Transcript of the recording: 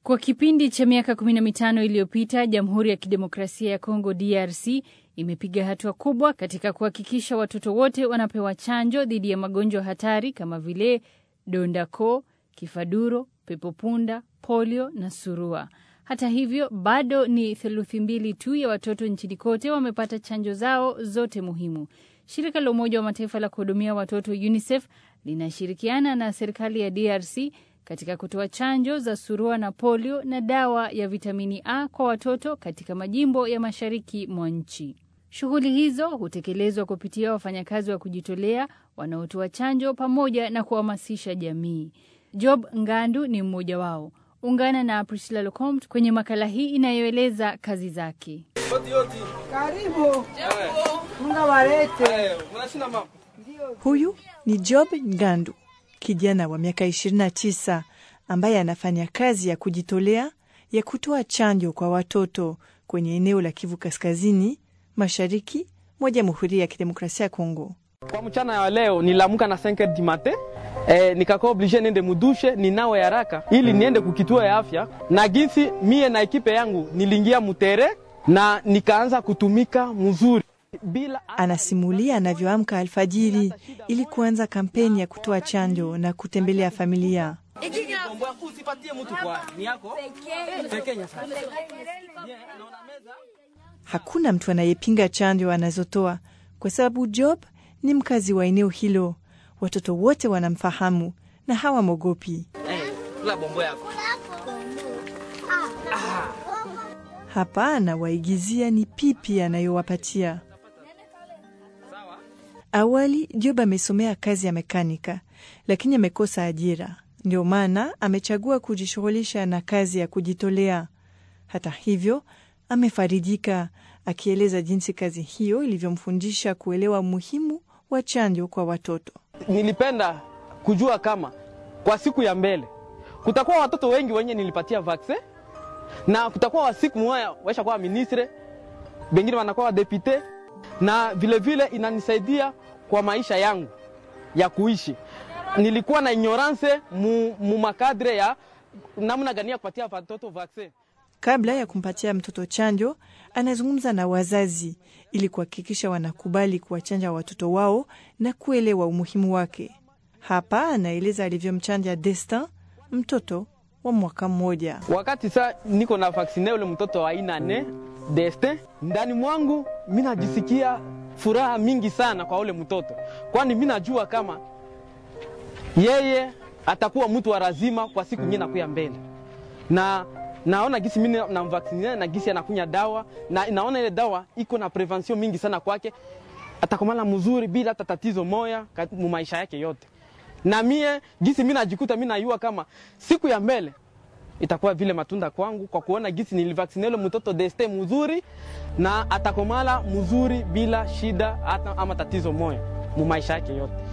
Kwa kipindi cha miaka kumi na mitano iliyopita, Jamhuri ya Kidemokrasia ya Kongo DRC imepiga hatua kubwa katika kuhakikisha watoto wote wanapewa chanjo dhidi ya magonjwa hatari kama vile donda koo, kifaduro, pepopunda, polio na surua. Hata hivyo, bado ni theluthi mbili tu ya watoto nchini kote wamepata chanjo zao zote muhimu. Shirika la Umoja wa Mataifa la kuhudumia watoto UNICEF linashirikiana na serikali ya DRC katika kutoa chanjo za surua na polio na dawa ya vitamini A kwa watoto katika majimbo ya mashariki mwa nchi. Shughuli hizo hutekelezwa kupitia wafanyakazi wa kujitolea wanaotoa chanjo pamoja na kuhamasisha jamii. Job Ngandu ni mmoja wao. Ungana na Priscilla Locomte kwenye makala hii inayoeleza kazi zake. Karibu. Mungu walete. Huyu ni Job Ngandu, kijana wa miaka 29 ambaye anafanya kazi ya kujitolea ya kutoa chanjo kwa watoto kwenye eneo la Kivu Kaskazini, mashariki mwa Jamhuri ya Kidemokrasia ya Kongo. Kwa mchana ya leo nilamuka na 5 du matin eh, nikakuwa oblige niende mudushe ninawe haraka ili niende kukituo ya afya, na ginsi mie na ekipe yangu nilingia mutere na nikaanza kutumika mzuri bila Anasimulia anavyoamka alfajiri ili kuanza kampeni ya kutoa chanjo na kutembelea familia. Hakuna mtu anayepinga chanjo anazotoa kwa sababu Job ni mkazi wa eneo hilo. Watoto wote wanamfahamu na hawamwogopi. Hapa anawaigizia ni pipi anayowapatia. Awali Job amesomea kazi ya mekanika, lakini amekosa ajira. Ndio maana amechagua kujishughulisha na kazi ya kujitolea. Hata hivyo, amefarijika akieleza jinsi kazi hiyo ilivyomfundisha kuelewa umuhimu wa chanjo kwa watoto. nilipenda kujua kama kwa siku ya mbele kutakuwa watoto wengi wenye nilipatia vaccin na kutakuwa wa siku moja waisha kuwa ministre, bengine wanakuwa wadepute, na vilevile vile inanisaidia kwa maisha yangu ya kuishi. Nilikuwa na ignorance mu, mu makadre ya namna gani ya kupatia watoto vaccin. Kabla ya kumpatia mtoto chanjo, anazungumza na wazazi ili kuhakikisha wanakubali kuwachanja watoto wao na kuelewa umuhimu wake. Hapa anaeleza alivyomchanja Destin, mtoto wa mwaka mmoja. Wakati saa niko na vaksine ule mtoto wa aina ne Destin, ndani mwangu mi najisikia furaha mingi sana kwa ule mtoto, kwani mi najua kama yeye atakuwa mtu wa lazima kwa siku nyingine nakuya mbele, na naona gisi mimi namvaksine na gisi anakunya dawa na naona ile dawa iko na prevention mingi sana kwake, atakomala mzuri bila hata tatizo moya mu maisha yake yote. Na mie gisi mimi najikuta mimi najua kama siku ya mbele itakuwa vile matunda kwangu kwa kuona gisi nilivaksine ile mtoto deste mzuri na atakomala mzuri bila shida hata ama tatizo moya mu maisha yake yote.